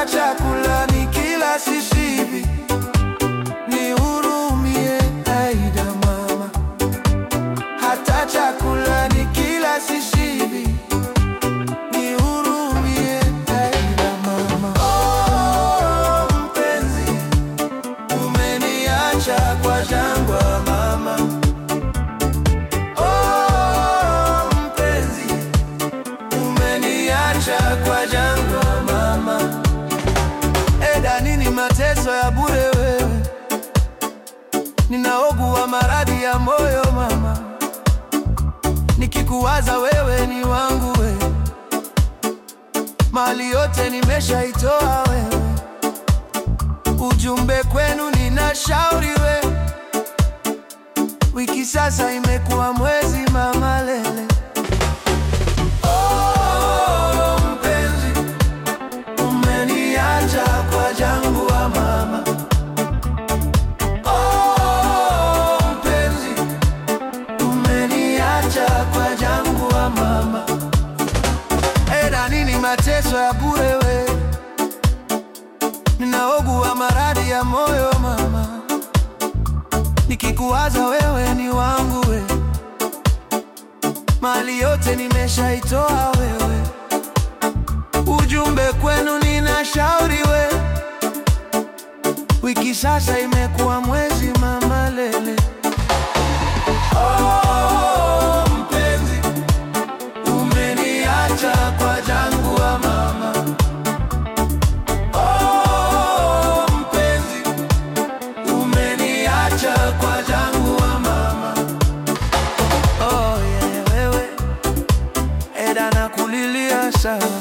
hata chakula ni kila sishibi. Nihurumie Aida mama, hata chakula ni kila sishibi. Nihurumie Aida mama. Oh, mpenzi, umeniacha kwa jangwa mama. Oh, mpenzi, umeniacha kwa jangwa mama. Eda, nini mateso ya bure wewe? Ninaogua maradhi ya moyo mama, nikikuwaza wewe ni wangu wewe, mali yote nimeshaitoa wewe, ujumbe kwenu nina shauri wewe, wiki sasa imekuwa mwezi mama lele. Oh, mpenzi, umeniacha kwa jangwa mama. Oh, mpenzi, umeniacha kwa jangwa mama. Eda, nini mateso ya bure we? Ninaogua maradhi ya moyo mama, nikikuwaza wewe ni wangu we, mali yote nimeshaitoa wewe, ujumbe kwenu nina shauri we, wiki sasa imekuwa mwezi mama lele. Oh, mpenzi, umeniacha kwa jangwa mama. Oh, mpenzi, umeniacha kwa jangwa mama. Oh, yeah, wewe Eda nakulilia sawa,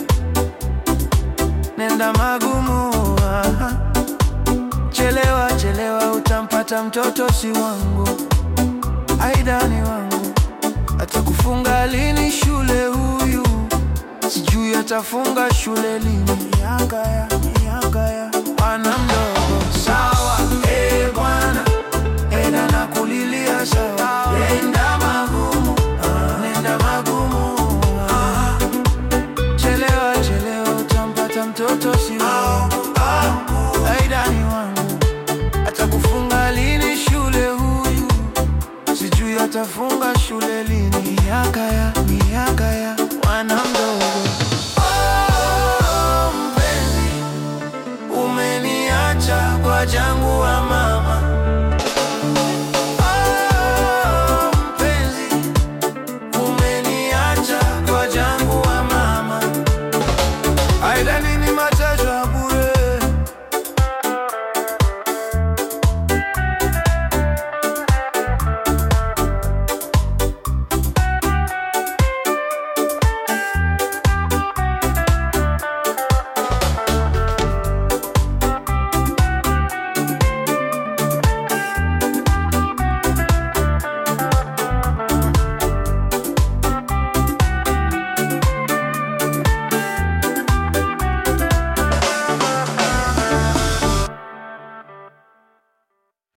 nenda magumu aha. Chelewa chelewa, utampata mtoto si wangu, Aida ni wangu. Atakufunga lini shule huyu? Sijui atafunga shule lini. Yangaya, yangaya, ana mdogo sawa. Eh bwana, Eda nakulilia sawa, nenda magumu, ah, nenda magumu ah. Chelewa chelewa, utampata mtoto si wangu, Aida ni wangu. Atakufunga lini shule huyu? Sijui atafunga shule lini. Yakaya